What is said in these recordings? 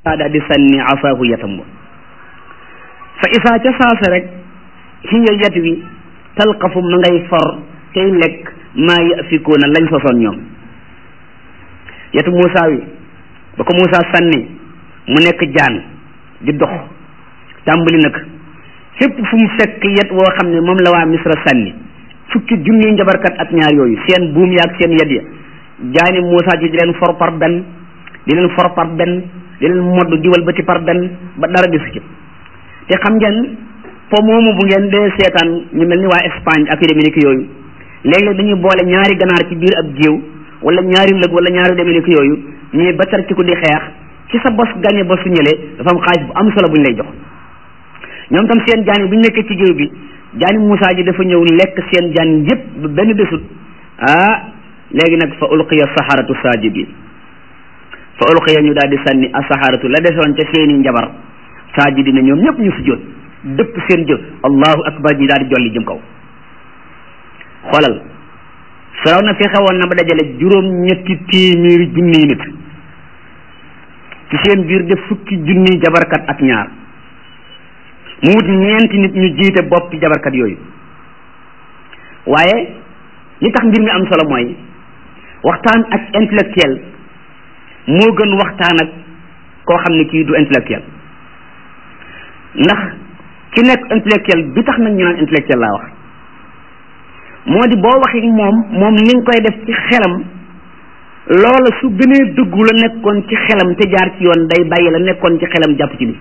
daal di sànni asaahu yatam ba fa isaa ca saasa rek hiya yat wi talqafu ma ngay for tey lekk maa yafikuuna lañ sosoon ñoom yatu Muusa wi ba ko Muusa sànni mu nekk jaan di dox tàmbali nag fépp fu mu fekk yet woo xam ne moom la waa Misra sànni fukki junni njabarkat ak ñaar yooyu seen buum ya ak seen yet ya jaani Muusa ji di leen for par benn di leen for par benn di leen modd di walbati par benn ba dara gisu ci te xam ngeen po moomu bu ngeen dee seetaan ñu mel ni waa Espagne ak yu demee ni yooyu léeg-léeg dañuy boole ñaari ganaar ci biir ab géew wala ñaari lëg wala ñaari demee ni yooyu ñuy bacar ci ko di xeex ci sa bos gañe ba su ñëlee dafa am xaalis bu am solo bu ñu lay jox ñoom tam seen jaan yi bu ñu nekkee ci géew bi jaani Moussa ji dafa ñëw lekk seen jaan yépp ba benn desut ah léegi nag fa ulqiya saharatu sajidin fa ulqiya ñu daal di sànni asaharatu la desoon ca seeni njabar sajidina ñoom ñëpp ñu sujjóot dëpp seen jëf allahu akbar ñi daal di jolli jëm kaw xoolal firaw na fi xewoon na ba dajale juróom ñetti téeméeri junniy nit ci seen biir def fukki junniy jabarkat ak ñaar mu wut ñeenti nit ñu jiite boppi jabarkat yooyu waaye li tax mbir mi am solo mooy waxtaan ak intellectuel moo gën waxtaan ak koo xam ne kii du intellectuel ndax ki nekk intellectuel bi tax nag ñu naan intellectuel laa wax moo di boo waxee moom moom li nga koy def ci xelam loola su gënee dëggu la nekkoon ci xelam te jaar ci yoon day bàyyi la nekkoon ci xelam jàpp ci li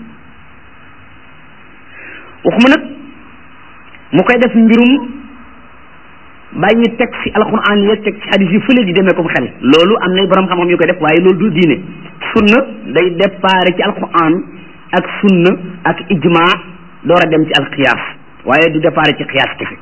waxuma nag mu koy def mbirum bàyyi teg ci alquran ya teg ci hadis yi fële di demee ko xel loolu am na borom xam-xam yu koy def waaye loolu du diine sunna day départ ci alquran ak sunna ak ijma door a dem ci alqiyaas waaye du départ ci qiyaas kese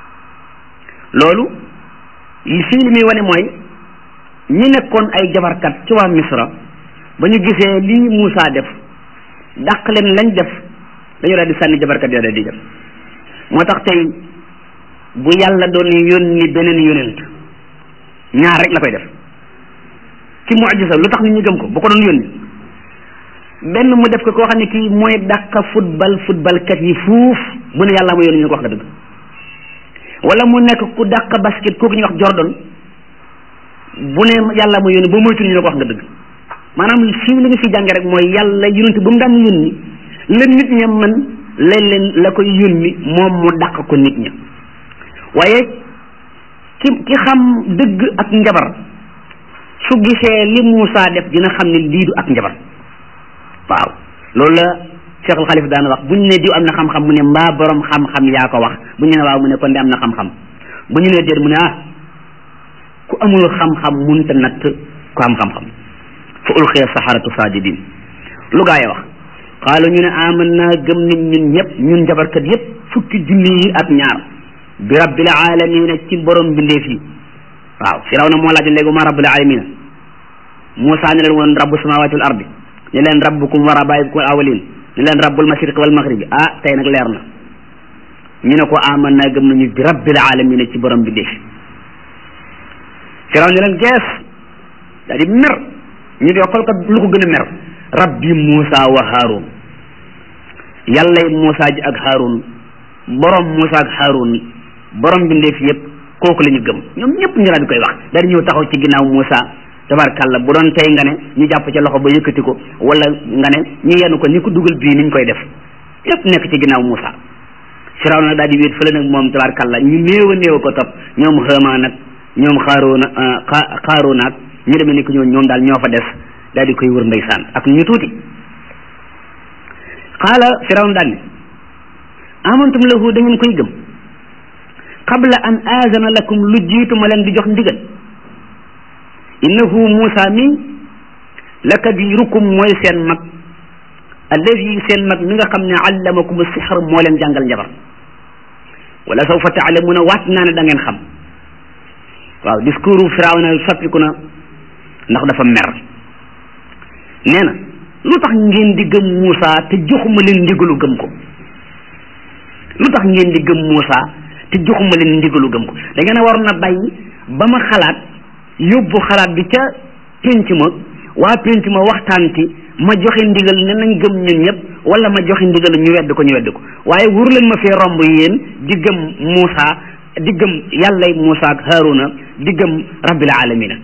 loolu li fii li muy wane mooy ñi nekkoon ay jabarkat ci waa misra ba ñu gisee lii Moussa def dàq leen lañ def dañu daal di sànni jabarkat yoo daal di def moo tax tey bu yàlla doon yónni beneen yónent ñaar rek la koy def ci mucjisa lu tax nit ñi gëm ko bu ko doon yónni benn mu def ko koo xam ne kii mooy dàq football football kat yi fuuf bu ne yàlla ma yónni ñu ko wax nga dëgg wala mu nekk ku dàq basket kooku ñuy wax Jordan bu ne yàlla ma yónni ba moytu ñu ne ko wax nga dëgg maanaam fii li nga fi jànge rek mooy yàlla yónent ba mu daan yónni la nit ña man leen leen la koy yónni moom mu dàq ko nit ña waaye ki ki xam dëgg ak njabar su gisee li Moussa def dina xam ne lii du ak njabar waaw loolu la Cheikh al Xalif daan wax bu ñu ne diw am na xam-xam mu ne mbaa borom xam-xam yaa ko wax bu ñu ne waaw mu ne kon de am na xam-xam bu ñu ne déet mu ne ah ku amul xam-xam munta natt ku am xam-xam fa ulqiya saharatu sajidin lu gaa yi wax xaalu ñu ne aman naa gëm nit ñun ñëpp ñun njabarkat yëpp fukki junni yi ak ñaar bi rabbil alamina ci borom bindeef yi waaw firaw na moo laaj léegi ma rabbil alamina Moussa ne leen woon rabbu samawati wal ardi ne leen rabbukum wa rabaibukum al awalin ne leen rabbul mashriq wal maghribi ah tey nag leer na ñu ne ko aman naa gëm nañu bi rabbil alamina ci borom bindeef yi firaw ne leen gees daa di mer ñu di xool kat lu ko gën a mer rabbi Moussa wa Haroun yàllay Moussa ji ak Haroun borom Moussa ak Haroun borom bindeef yëpp kooku la ñu gëm ñoom ñëpp ñu daal di koy wax daal di ñëw taxaw ci ginnaaw Moussa tabarkàlla bu doon tey nga ne ñu jàpp ca loxo ba yëkkati ko wala nga ne ñu yenn ko ni ko dugal bii niñ koy def yëpp nekk ci ginnaaw Moussa Firaw nag daal di wéet fële nag moom tabarkàlla ñu néew a néew ko topp ñoom Haamaan nag ñoom Haroun Haroun ak ñu demee ni ko ñoom ñoom daal ñoo fa des daal di koy wër ndeysaan ak ñu tuuti xaala firawn daal ne amantum lahu da ngeen koy gëm qabla an aazana lakum lu jiitu ma leen di jox ndigal innahu Muusa mi la kabirukum mooy seen mag alladi seen mag mi nga xam ne allamakum sixr moo leen jàngal njabar wala sawfa taalamuuna waat naa ne da ngeen xam waaw discours firawna soppiku na ndax dafa mer nee na lu tax ngeen di gëm Moussa te joxuma leen ndigalu gëm ko lu tax ngeen di gëm Moussa te joxuma leen ndigalu gëm ko da ngeen a waroon a bàyyi ba ma xalaat yóbbu xalaat bi ca pénc ma waa pénc ma waxtaan ci ma joxe ndigal ne nañ gëm ñun ñëpp wala ma joxe ndigal ñu wedd ko ñu wedd ko waaye wur leen ma fee romb yéen di gëm Muusa di gëm yàllay Muusa ak Haaruna di gëm rabbil alamina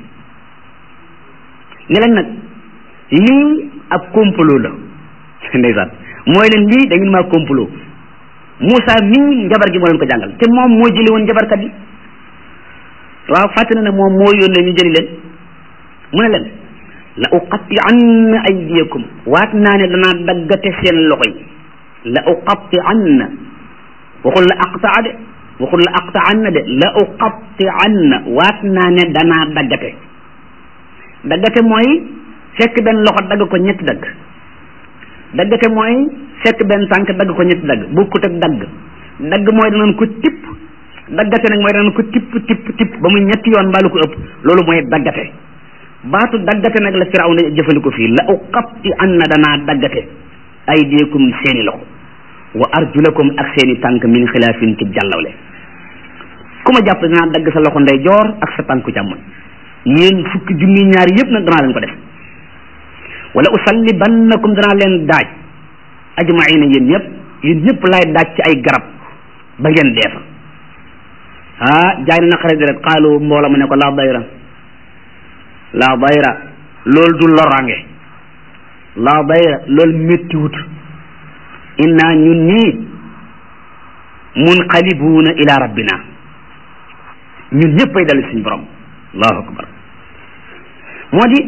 ne leen nag lii ab complot la ndeysaan mooy leen lii da ngeen maa complot Muusa mii njabar gi moo leen ko jàngal te moom moo jëli woon njabarkat yi waaw fàtte na ne moom moo yónnee ñu jëli leen mu ne leen la uqatti anna aydiyakum waat naa ne danaa daggate seen loxo yi la uqatti anna waxul la aqtaa de waxul la aqta anna de la uqatti anna waat naa ne danaa daggate daggate mooy fekk benn loxo dagg ko ñetti dagg daggate mooy fekk benn tànk dagg ko ñetti dagg bokkut ak dagg dagg mooy danañ ko tipp daggate nag mooy danañ ko tipp tipp tipp ba muy ñetti yoon mbaalu ko ëpp loolu mooy daggate baatu daggate nag la Firawna jëfandikoo fii la uqatti anna danaa daggate aydiyakum seeni loxo wa arjulakum ak seeni tànk min xilaafin ci jàllawle ku ma jàpp danaa dagg sa loxo ndeyjoor ak sa tànku càmmoñ yéen fukki junni ñaari yëpp nag danaa leen ko def wala usallibannakum danaa leen daaj ajmaina yéen ñëpp yéen ñëpp laay daaj ci ay garab ba ngeen dee fa ah jaay na naqare di rek xaalu mbooloo ma ne ko laa dayra laa dayra loolu du lorange laa dayra loolu méttiwut inna ñun ñii munqalibuuna ila rabbina ñun ñëpp ay dal suñu borom allahu akbar moo di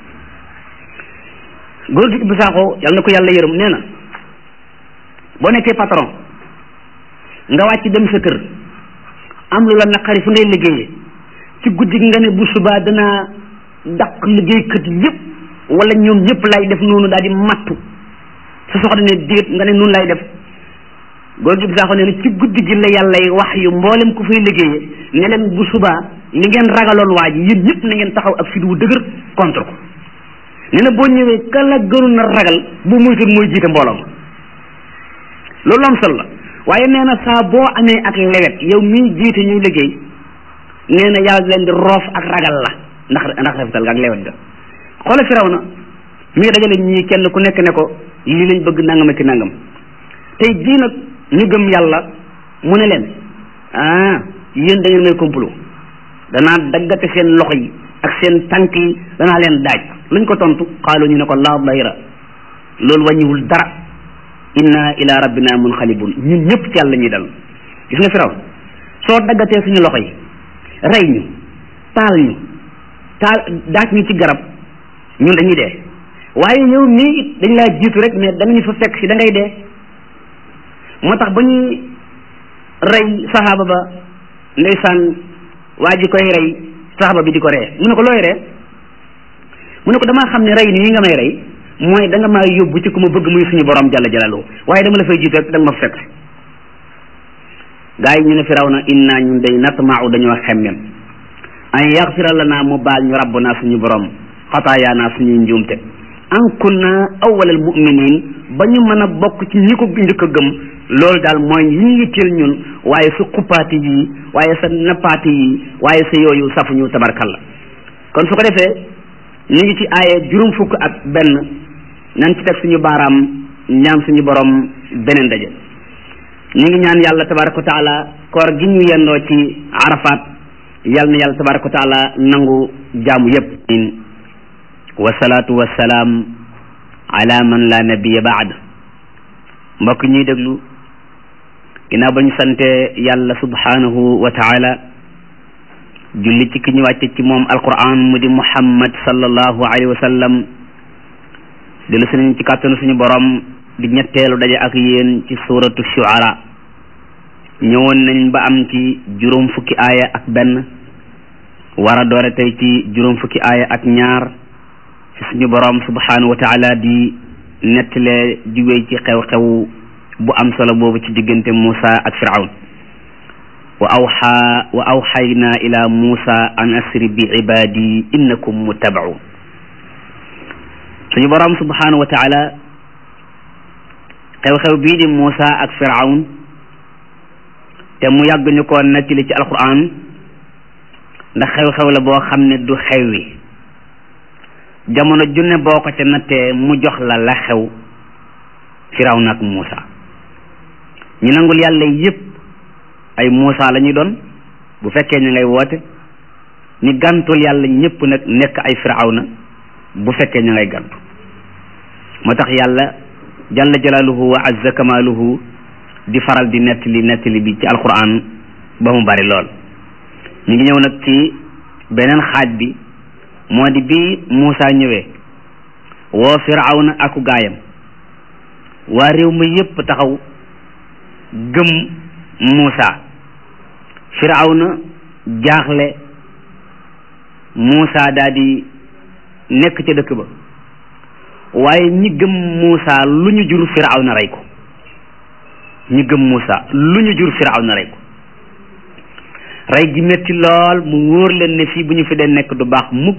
góor gi Ibou Sakho yal na ko yàlla yërëm nee na boo nekkee patron nga wàcc dem sa kër am lu la naqari fu ngay liggéeyee ci guddi gi nga ne bu subaa danaa daq liggéeykat yëpp wala ñoom ñëpp lay def noonu daal di mattu sa soxna ne déet nga ne noonu lay def góor gi Ibou Sakho nee na ci guddi gi la yàlla wax yu mboolem ku fay liggéeyee ne leen bu subaa li ngeen ragaloon waa ji yéen ñëpp na ngeen taxaw ak fit wu dëgër contre ko nee na boo ñëwee ka la gënu na ragal bu muytul mooy jiite mbooloo ma loolu am solo la waaye nee na saa boo amee ak lewet yow mii jiite ñuy liggéey nee na yàlla leen di roof ak ragal la ndax ndax rafetal nga ak lewet ga xoola firaw na mi ngi dajale ñii kenn ku nekk ne ko lii lañ bëgg nangam ak nangam tey jii nag ñu gëm yàlla mu ne leen ah yéen da ngeen may complot danaa daggate seen loxo yi ak seen tànk yi danaa leen daaj luñ ko tontu xaalu ñu ne ko laa dayra loolu wàññiwul dara inna ila rabbina munxalibun ñun ñëpp ci yàlla ñuy dal gis nga firaw soo daggatee suñu loxo yi rey ñu taal ñu taal daaj ñu ci garab ñun dañuy dee waaye yow mii it dañ laa jiitu rek mais danañu fa fekk si da ngay dee moo tax ba ñuy rey saxaaba ba ndeysaan waa ji koy rey saxaaba bi di ko ree mu ne ko looy ree mu ne ko damaa xam ne rey nii nga may rey mooy da nga maa yóbbu ci ku ma bëgg muy suñu borom jalla jalaalu waaye dama la fay jiitu rek da nga ma fekk gaa yi ñu ne firaw na inna ñun day natmau dañoo xemmem an yaxfira lana mu baal ñu rabbuna suñu borom xataayaana suñuy njuumte an kunna awwalal muminin ba ñu mën a bokk ci ñi ko njëkk a gëm loolu daal mooy yi ñu yitteel ñun waaye su xuppaati yi waaye sa nappaati yi waaye sa yooyu safuñu tabarkalla kon su ko defee ñu ngi ci aaye juróom fukk ak benn nan ci teg suñu baaraam ñaan suñu borom beneen daje ñu ngi ñaan yàlla tabaraka wa taala koor gi ñu yendoo ci arafat yal na yàlla tabaraka wa taala nangu jaamu yépp wasalaatu wasalaam ala man la nabiya baad mbokk ñuy déglu ginnaaw ba ñu sante yàlla subhanahu wa taala julli ci ki ñu wàcce ci moom alquran mu di muhammad sallallahu alayhi wa sallam dellu si nañ ci kàttanu suñu borom di ñetteelu daje ak yéen ci suratu shuara ñëwoon nañ ba am ci juróom fukki aaya ak benn war a doore tey ci juróom fukki aaya ak ñaar ci suñu borom subhanahu wa taala di nettalee di wéy ci xew-xew bu am solo boobu ci diggante Muusa ak Firawn wa awxa wa awxayna ila Muusa an asri bi ibadi innakum muttabaun suñu borom subhanahu wa taala xew-xew bii di Muusa ak Firawn te mu yàgg ñu ko nettali ci alquran ndax xew-xew la boo xam ne du xew wi jamono junne boo ko ca nattee mu jox la la xew firawna ak Muusa ñi nangul yàlla yépp ay Muusa la ñuy doon bu fekkee ñu ngay woote ñi gàntul yàlla ñépp nag nekk ay firawna bu fekkee ñu ngay gàntu moo tax yàlla jalla jalaaluhu wa azza kamaaluhu di faral di nettali nettali bi ci alquran ba mu bari lool ñu ngi ñëw nag ci beneen xaaj bi moo di bi Muusa ñëwee woo firawna aku gaayam waa réew ma yépp taxaw gëm Muusa firawna jaaxle Muusa daal di nekk ca dëkk ba waaye ñi gëm Muusa lu ñu jur firawna rey ko ñi gëm Muusa lu ñu jur firawna rey ko rey gi metti lool mu wóor leen ne fii bu ñu fi dee nekk du baax mukk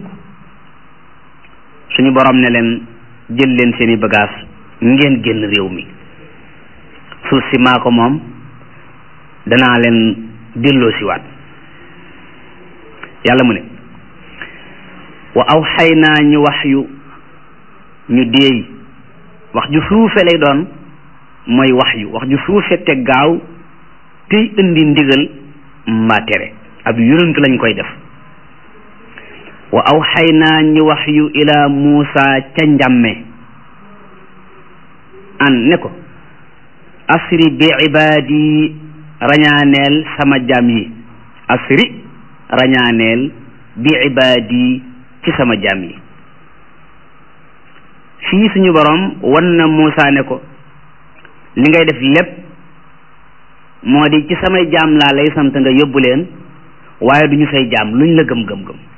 suñu borom ne leen jël leen seeni bagage ngeen génn réew mi suuf si maa ko moom danaa leen delloo si waat yàlla mu ne wa aw xay naa ñu wax yu ñu déey wax ju suufe lay doon mooy wax yu wax ju suufe te gaaw tey indi ndigal mbaa tere ab yonent lañ koy def wa aw xay naa ñu wax yu ila Muusa ca njàmme an ne ko asri bi ibaadi rañaaneel sama jaam yi asri rañaaneel bi ibaadi ci sama jaam yi fii suñu borom wan na Muusa ne ko li ngay def lépp moo di ci samay jaam laa lay sant nga yóbbu leen waaye duñu say jaam luñ la gëm gëm gëm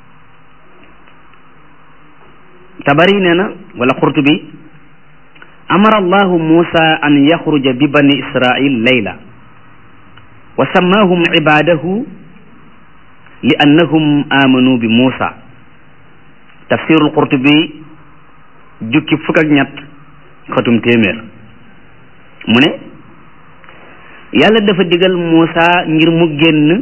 tabari nee na wala Qurtubi amara allahu Muusa an yaxruja bi bani Israil layla wa sammaahum ibaadahu li annahum amanu bi Muusa tafsirul Qurtubi jukki fukk ak ñett xatum téeméer mu ne yàlla dafa digal Muusa ngir mu génn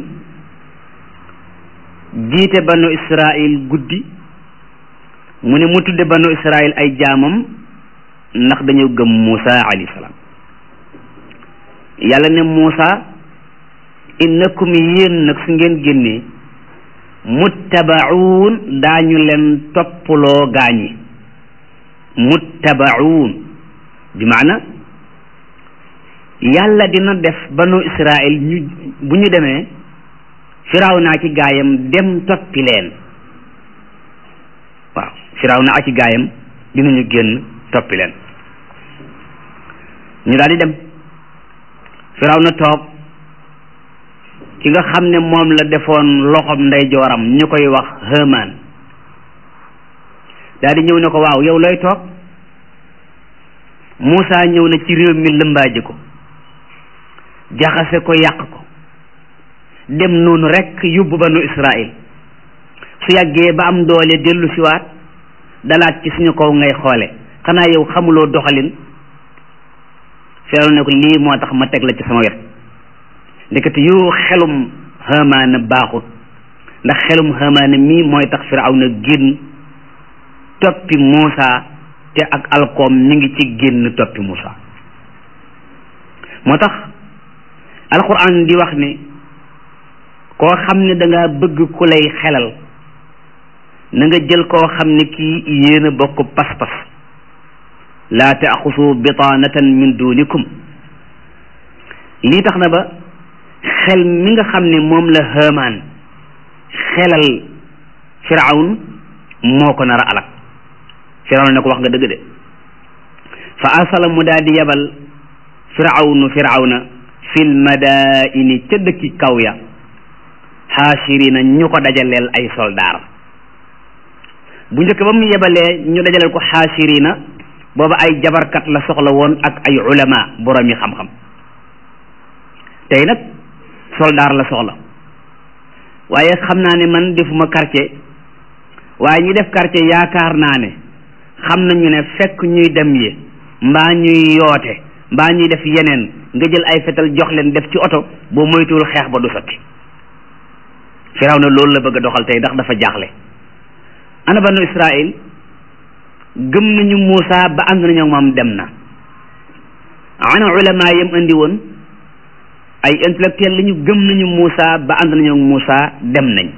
jiite banu Israil guddi mu ne mu tudde banu Israil ay jaamam ndax dañoo gëm Muusa alayhi salaam yàlla ne Muusa innakum yéen nag su ngeen génnee muttabaun daañu leen toppaloo gaañi muttabaun bi maana yàlla dina def banu Israil ñu bu ñu demee firaaw naa ci gaayam dem toppi leen waaw firaaw naa ci gaayam dinañu génn toppi leen ñu daal di dem firaaw na toog ki nga xam ne moom la defoon loxoom ndeyjooram ñu koy wax Haamaan daal di ñëw ne ko waaw yow looy toog Muusa ñëw na ci réew mi lëmbaaji ko jaxase ko yàq ko dem noonu rekk yóbbu banu Israil su yàggee ba am doole dellu siwaat dalaat ci suñu kaw ngay xoole xanaa yow xamuloo doxalin feeru ne ko lii moo tax ma teg la ci sama wet ndekete yoo xelum Haamaana baaxut ndax xelum Haamaana mii mooy tax Firawna génn toppi Muusa te ak alkoom mi ngi ci génn toppi Muusa moo tax alquran di wax ne koo xam ne danga bëgg ku lay xelal na nga jël koo xam ne kii yéen a bokk pas-pas laa taaxusu bitaanatan min dunikum lii tax na ba xel mi nga xam ne moom la Haamaan xelal firawn moo ko nar a alak firawn ne ko wax nga dëgg de fa arsala mu daal di yabal firawnu firawna fil madaini ca dëkki kaw ya xaashirina ñu ko dajaleel ay soldaar bu njëkk ba mu yebalee ñu dajaleel ko xaashirina booba ay jabarkat la soxla woon ak ay ulama borom yi xam-xam tey nag soldaar la soxla waaye xam naa ne man defuma quartier waaye ñi def quartier yaakaar naa ne xam nañu ne fekk ñuy dem yi mbaa ñuy yoote mbaa ñuy def yeneen nga jël ay fetal jox leen def ci oto boo moytuwul xeex ba du sotti firaw na loolu la bëgg a doxal tey ndax dafa jaaxle ana banu Israil gëm nañu Muusa ba ànd nañu moom dem na ana ulama yam andi woon ay intellectuel la ñu gëm nañu Muusa ba ànd nañu Muusa dem nañ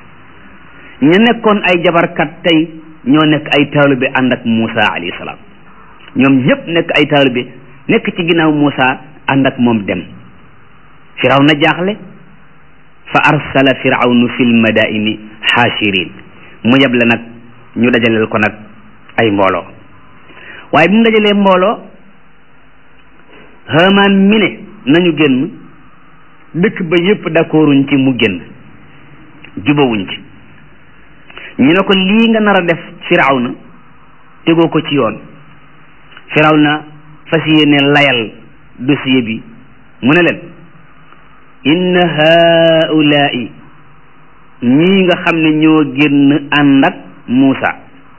ñu nekkoon ay jabarkat tey ñoo nekk ay taalibe ànd ak Muusa alayhi salaam ñoom ñëpp nekk ay taalibe nekk ci ginnaaw Muusa ànd ak moom dem firaw na jaaxle fa arsala firawnu fil madaini xaashirin mu yeble nag ñu dajaleel ko nag ay mbooloo waaye bi mu dajalee mbooloo Haamaan mi ne nañu génn dëkk ba yépp d'accorduñ ci mu génn jubawuñ ci ñu ne ko lii nga nar a def firawna tegoo ko ci yoon firawna fas yéene layal dossier bi mu ne leen inna haulaai ñii nga xam ne ñoo génn ànd ak Muusa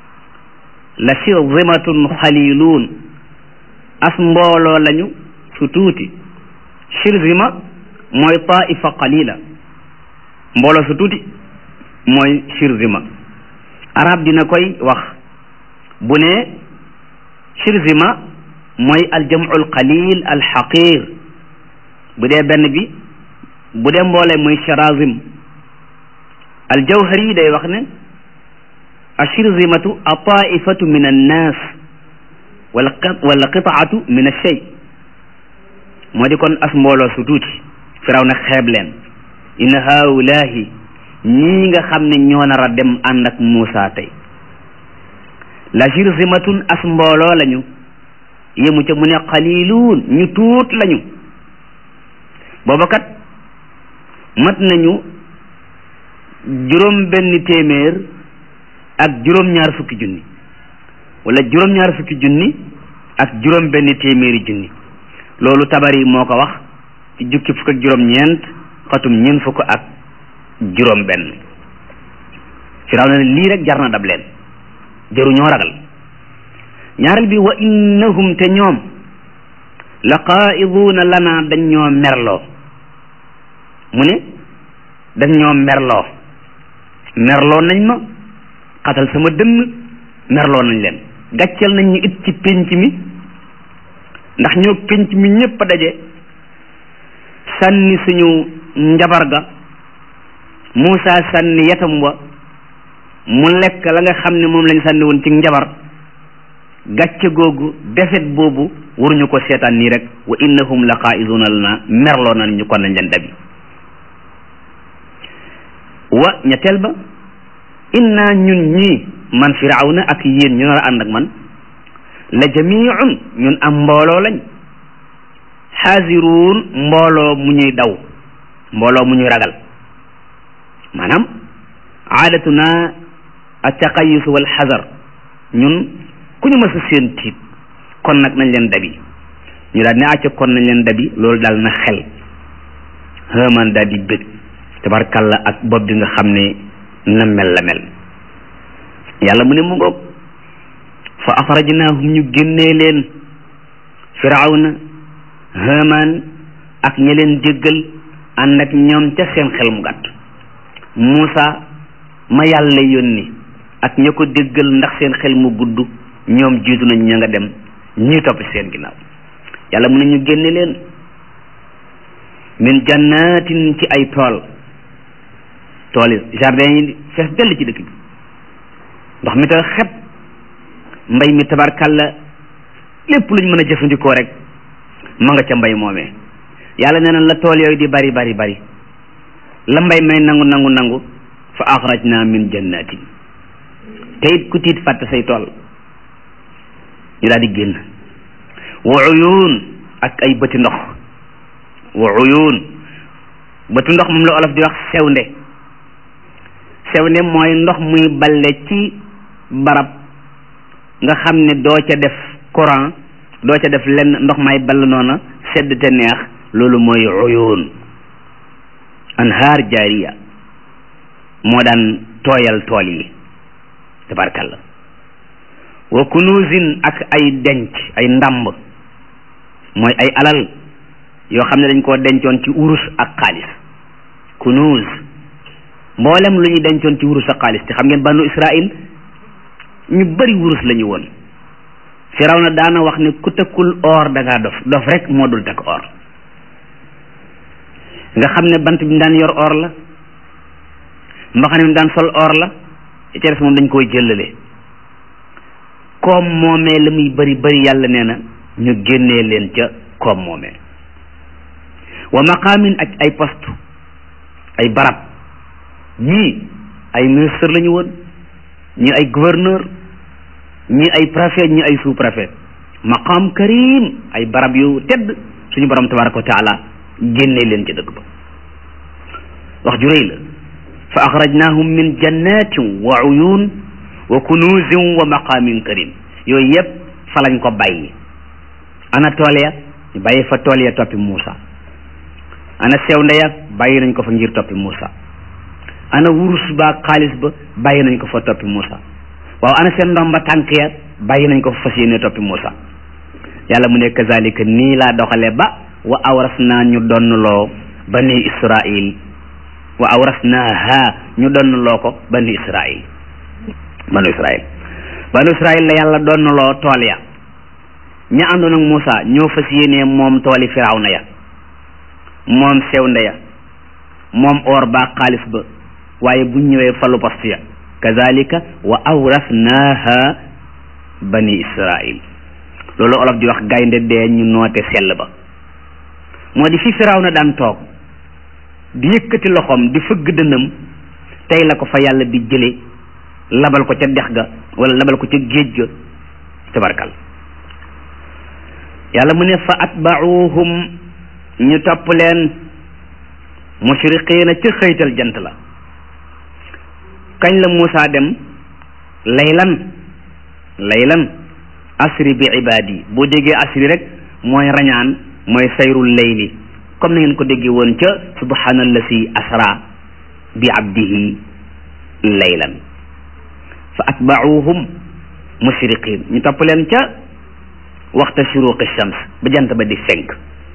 la shirzimatun xaliluun as mbooloo lañu su tuuti shirzima mooy taifa qalila mbooloo su tuuti mooy shirzima arab dina koy wax bu ne shirzima mooy aljamu alqalil alxaqir bu dee benn bi bu dee mboolee mooy shirazim aljawhari day wax ne ashirzimatu a taifatu min annas wala wala qitaatu min alshay moo di kon as mbooloo su tuuti firaw na xeeb leen inna haulaahi ñii nga xam ne ñoo nar a dem ànd ak Muusa tey la shirzimatun as mbooloo lañu yemu ca mu ne qaliluun ñu tuut lañu booba kat mat nañu juróom benn téeméer ak juróom ñaar fukki junni wala juróom ñaar fukki junni ak juróom benn téeméeri junni loolu tabari moo ko wax ci jukki fukk ak juróom ñeent xatum ñeent fukk ak juróom benn firaw na ne lii rek jar na dab leen jëruñoo ragal ñaareel bi wa innahum te ñoom la qaa'iduuna lana dañ ñoo merloo mu ne dañ ñoo merloo merloo nañ ma xatal sama dënn merloo nañ leen gàcceel nañ ñu it ci pénc mi ndax ñoo pénc mi ñépp a daje sànni suñu njabar ga Muusa sànni yatam wa mu lekk la nga xam ne moom lañ sànni woon ci njabar gàcce googu defet boobu waruñu ko seetaan nii rek wa innahum la qaa'iduna lana merloo nañ ñu kon nañ leen dabi wa ñetteel ba inna ñun ñii man firawna ak yéen ñu nar a ànd ak man la jamiun ñun am mbooloo lañ xaasiruun mbooloo mu ñuy daw mbooloo mu ñuy ragal maanaam aadatuna attaqayus wal xazar ñun ku ñu mës a seen tiit kon nag nañ leen dabi ñu daal ne acca kon nañ leen dabi loolu daal na xel Haamaan daal di bëgg tabarkalla ak bopp bi nga xam ne na mel la mel yàlla mu ne mu ngoog fa axrajnaahum ñu génnee leen firawna Haamaan ak ña leen déggal ànd ak ñoom ca seen xel mu gàtt Muusa ma yàlla yónni ak ña ko déggal ndax seen xel mu gudd ñoom jiitu nañ ña nga dem ñuy topp seen ginnaaw yàlla mu ne ñu génne leen min jannatin ci ay tool tool yi jardin yi fees dell ci dëkk bi ndox mi ta xet mbay mi tabarkalla lépp luñ mën a jëfandikoo rek ma nga ca mbay moomee yàlla nee na la tool yooyu di bari bari bari la mbay may nangu nangu nangu fa axrajna min jannatin te it ku tiit fàtte say tool ñu daal di génn wa uyun ak ay bëti ndox wa uyun bëti ndox moom la olof di wax sewnde sewnde mooy ndox muy balle ci barab nga xam ne doo ca def courant doo ca def lenn ndox may ball noona sedd te neex loolu mooy uyun anhaar jaariya moo daan tooyal tool yi tabarkalla wa kunuzin ak ay denc ay ndàmb mooy ay alal yoo xam ne dañ koo dencoon ci urus ak xaalis kunuz mboolem lu ñu dencoon ci wurus ak xaalis te xam ngeen banu Israil ñu bari wurus la ñu woon Firawna daana wax ne ku tëkkul or da ngaa dof dof rek moo dul takk or nga xam ne bant bi mu daan yor or la mbaxane mi daan sol or la ci des moom dañ koy jëlale koom moomee la muy bari bari yàlla nee na ñu génnee leen ca koom moomee wa maqaamin ak ay poste ay barab ñii ay ministre la ñu woon ñii ay gouverneur ñii ay préfet ñii ay sous préfet maqaam karim ay barab yu tedd suñu borom tabaraka wa taala génne leen ci dëkk ba wax ju rëy la fa axrajnahum min jannatin wa uyun wa kunuzin wa maqaamin karim yooyu yëpp fa lañ ko bàyyi ana tool ya ñu bàyyi fa tool ya toppi Muusa ana sew ndeya bàyyi nañ ko fa ngir toppi Muusa ana wurus ba xaalis ba bàyyi nañ ko fa toppi Muusa waaw ana seen ndomba tànk ya bàyyi nañ ko fa fas yéene toppi Muusa yàlla mu ne kazalika nii laa doxale ba wa awras naa ñu donnloo bani Israil wa awras naa ha ñu donnloo ko bani Israil banu Israil banu Israil la yàlla donnloo tool ya ña àndoon ak Muusa ñoo fas yéene moom tooli Firawna ya moom sew ndeya moom or ba xaalis ba waaye buñ ñëwee falu post ya kazalika wa awrasnaha bani israil loolu olof di wax gaynde dee ñu noote sell ba moo di fi Firawna daan toog di yëkkati loxoom di fëgg dënnam tey la ko fa yàlla di jële labal ko ca dex ga wala labal ko ca géej ga tabarkal yàlla mu ne fa atba'uhum ñu topp leen mushriqiina ca xëytal jant la kañ la Muusa dem laylan laylan asri bi ibaadi boo déggee asri rek mooy rañaan mooy sayrul layli comme na ngeen ko déggee woon ca subhaanallasi asra bi abdihi laylan fa atba'uhum mushriqiin ñu topp leen ca waxta shuruqi shams ba jant ba di fenk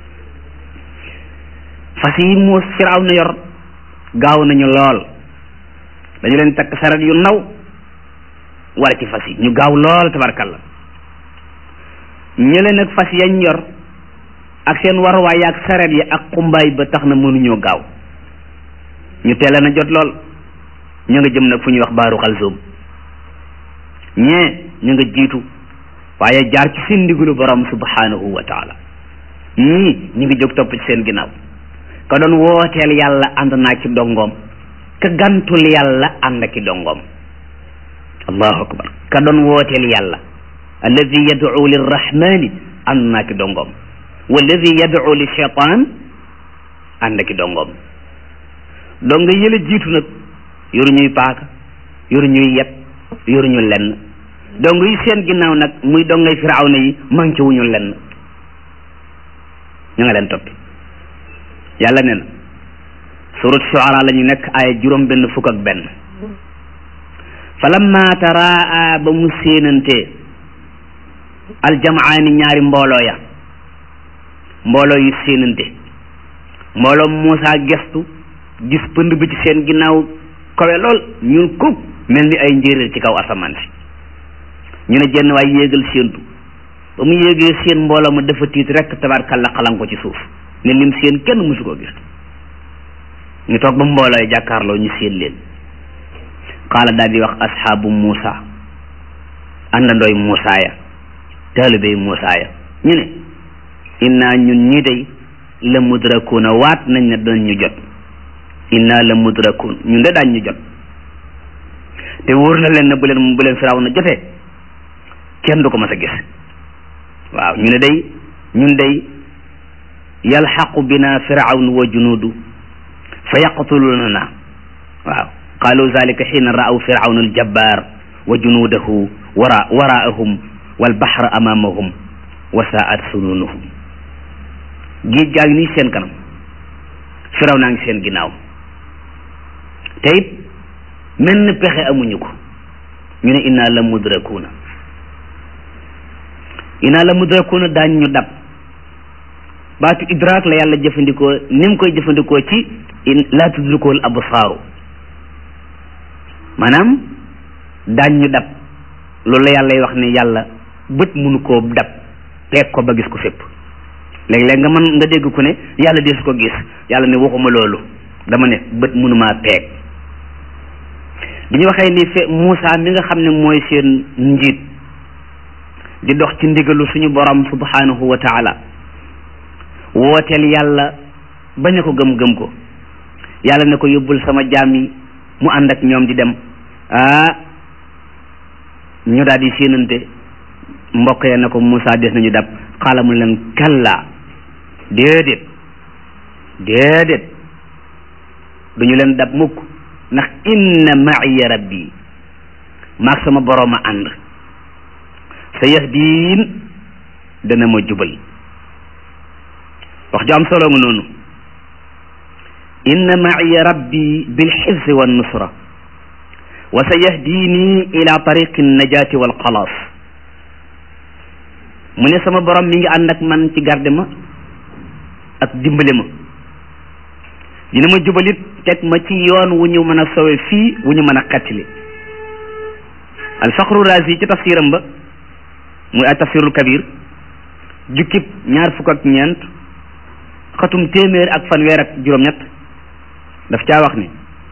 fas yi mu firaaw na yor gaaw nañu lool dañu leen takk saret yu naw wala ci fas yi ñu gaaw lool tabarkalla ñële nag fas yañ yor ak seen waruwaay ak saret yi ak xumbaay ba tax na mënuñoo gaaw ñu teel na jot lool ñu nga jëm nag fu ñuy wax baaru xalsoom ñee ñu nga jiitu waaye jaar ci seen ndigulu borom subhanahu wa taala ñii ñu ngi jóg topp ci seen ginnaaw ka doon wooteel yàlla ànd naa ci dongoom ka gantul yàlla ànd ki dongoom allahu akbar ka doon wooteel yàlla alladi yad'u lirrahmani ànd naa ki dongoom walladi yad'u li shaytan ànd ki dongoom dong nga yële jiitu nag yoru ñuy paaka yoru ñuy yet yoru ñu lenn dong yi seen ginnaaw nag muy dongay firawna yi manqué wuñu lenn ñu nga leen toppi yàlla nee na surat shuara la ñu nekk ay juróom benn fukk ak benn falamma taraa ba mu séenante aljamaani ñaari mbooloo ya mbooloo yu séenante mbooloo Muusa gestu gis pënd bi ci seen ginnaaw kawe lool ñun kuk mel ni ay njéeréer ci kaw asamaan si ñu ne jenn waay yéegal séentu ba mu yéegee seen mbooloo ma dafa tiit rek tabarkalla xalan ko ci suuf ne lim seen kenn mësu koo gis ñu toog ba mbooloo yi jàkkaarloo ñu seen leen qaala daal di wax asxaabu Muusa àndandooy Muusa ya taalibey Muusa ya ñu ne inna ñun ñii day la mudrakuuna waat nañ ne dañ ñu jot inna la mudrakuun ñun de daañ ñu jot te wóor na leen ne bu leen bu leen firaaw na jotee kenn du ko mas a gis waaw ñu ne day ñun day yalxaqu bina firawn wa junuudu fa yaqtulunana waaw qaalu zalika xiina ra'aw firawna aljabbaar wa junuudahu wara waraahum walbaxra amaamahum wa saat sununuhum géej gaa ngi nii seen kanam firaw naa ngi seen ginnaaw te it menn pexe amuñu ko ñu ne inna la mudrakuuna inna la mudrakuuna daañ ñu dab baatu idraak la yàlla jëfandikoo ni mu koy jëfandikoo ci laa tudrikuwul absaaru maanaam daañ ñu dab loolu la yàlla wax ne yàlla bët munu koo dab peeg ko ba gis ko fépp léeg-léeg nga mën nga dégg ku ne yàlla deesu ko gis yàlla ne waxuma loolu dama ne bët munumaa peeg bi ñu waxee ni fe Moussa mi nga xam ne mooy seen njiit di dox ci ndigalu suñu borom subhanahu wa taala wooteel yàlla bañ a ko gëm-gëm ko yàlla ne ko yóbbul sama jaam yi mu ànd ak ñoom di dem ah ñu daal di séenante mbokk ya ne ko Moussa des nañu dab xaala mu leen kalla déedéet déedéet duñu leen dab mukk ndax inna ma'iya rabbi maag sama boroom a ànd sa yahdiin dana ma jubal wax ju am solo nga noonu inna ma'iya rabbi bil hifzi wan nusra wa sa yahdini ila tariqi najaati wal xalaas mu ne sama borom mi ngi ànd ak man ci garde ma ak dimbale ma dina ma jubalit teg ma ci yoon wu ñu mën a sowe fii wu ñu mën a xettali alfaqru razi ci tafsiram ba muy ay tafsirul kabir jukkib ñaar fukk ak ñeent xatum téeméer ak fanweer ak juróom-ñett daf caa wax ni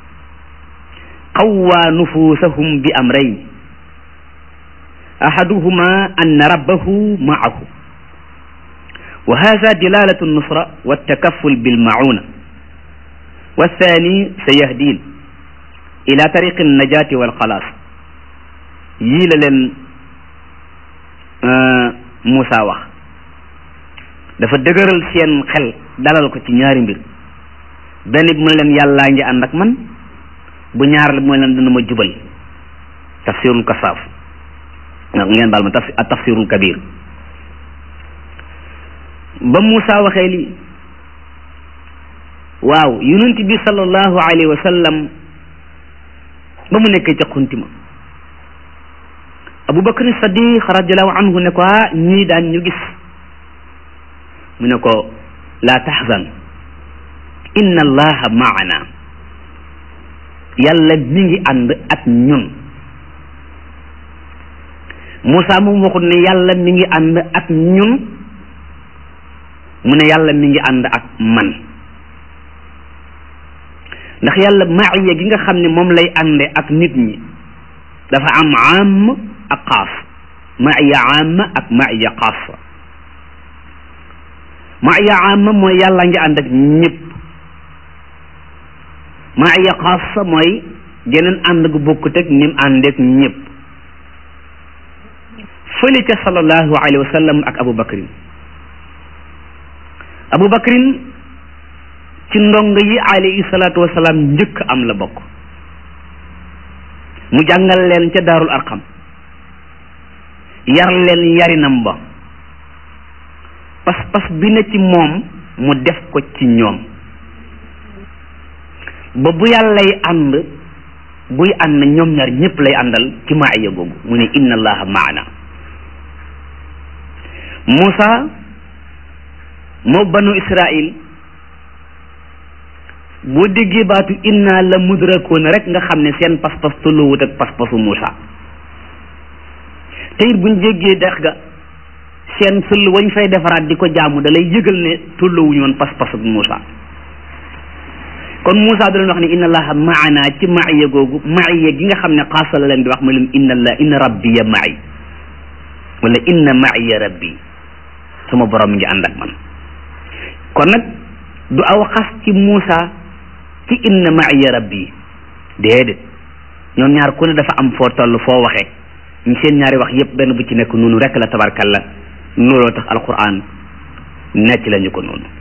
qawwaa nufusahum bi amrayn ahaduhuma anna rabbahu maahu wa hada dilalatu nusra wa takaful bilmauna والثاني سيهدين إلى طريق النجاة والخلاص yii la leen Moussa wax dafa dëgëral seen xel dalal ko ci ñaari mbir benn bi mu ne leen yàllaa ngi ànd ak man bu ñaar la mu ne leen dina ma jubal tafsirul kasaaf ngeen baal ma taf ak tafsirul kabir ba Moussa waxee lii waaw yonent bi sallallahu alayhi wa sallam ba mu nekkee ca xuntima Abu Bakr Sadiq radiallahu anhu ne ko ah ñii daan ñu gis mu ne ko laa taxzan inna allaha maana yàlla mi ngi ànd ak ñun Moussa moom waxut ne yàlla mi ngi ànd ak ñun mu ne yàlla mi ngi ànd ak man ndax yàlla maaya gi nga xam ne moom lay ànde ak nit ñi dafa am am ak xaas maaya am ak maaya xaasa maaya am mooy yàlla ngi ànd ak ñëpp maaya xaasa mooy geneen ànd gu bokkut ak nim àndeek ñëpp fële ca sallallahu alayhi wa sallam ak Abu Bakrin Abu Bakrin ci ndong yi alayhi salaatu wasalaam njëkk am la bokk mu jàngal leen ca daarul arqam yar leen yarinam ba pas-pas bi na ci moom mu def ko ci ñoom ba bu yàllay ànd buy ànd ñoom ñaar ñëpp lay àndal ci maaya googu mu ne inna allaha maana Muusa moo banu Israil boo déggee baatu inna la mudrakoona rek nga xam ne seen pas-pas tolloowut ak pas-pasu Muusa te it buñ jéggee dex ga seen sëll wañ fay defaraat di ko jaamu da lay yëgal ne tolloowuñu woon pas-pasu Muusa kon Muusa da leen wax ne inna allaha maana ci maaya googu maaya gi nga xam ne xaasa la leen di wax ma leen inna allah inna rabbiya maay wala inna maaya rabbi sama borom mi ngi ànd ak man kon nag du aw xas ci Muusa ci inna ma'iya rabbi déedéet ñoom ñaar ku ne dafa am foo toll foo waxee ñu seen ñaari wax yépp benn bu ci nekk noonu rek la tabarkalla looloo tax alquran necc lañu ko noonu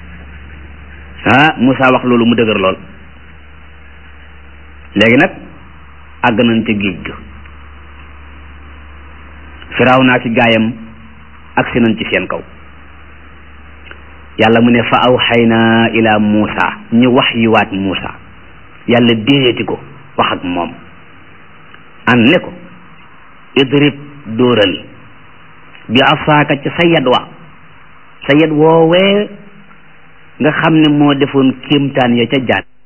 ah Muusa wax loolu mu dëgër lool léegi nag àgg nañ ca géej ga firaaw naa ci gaayam agsi nañ ci seen kaw yàlla mu ne fa awxayna ila Muusa ñu wax yu waat Muusa yàlla déeti ko wax ak moom an ne ko idrib dóoral bi asaaka ca sa yad wa sa yad woowee nga xam ne moo defoon kéemtaan ya ca jaan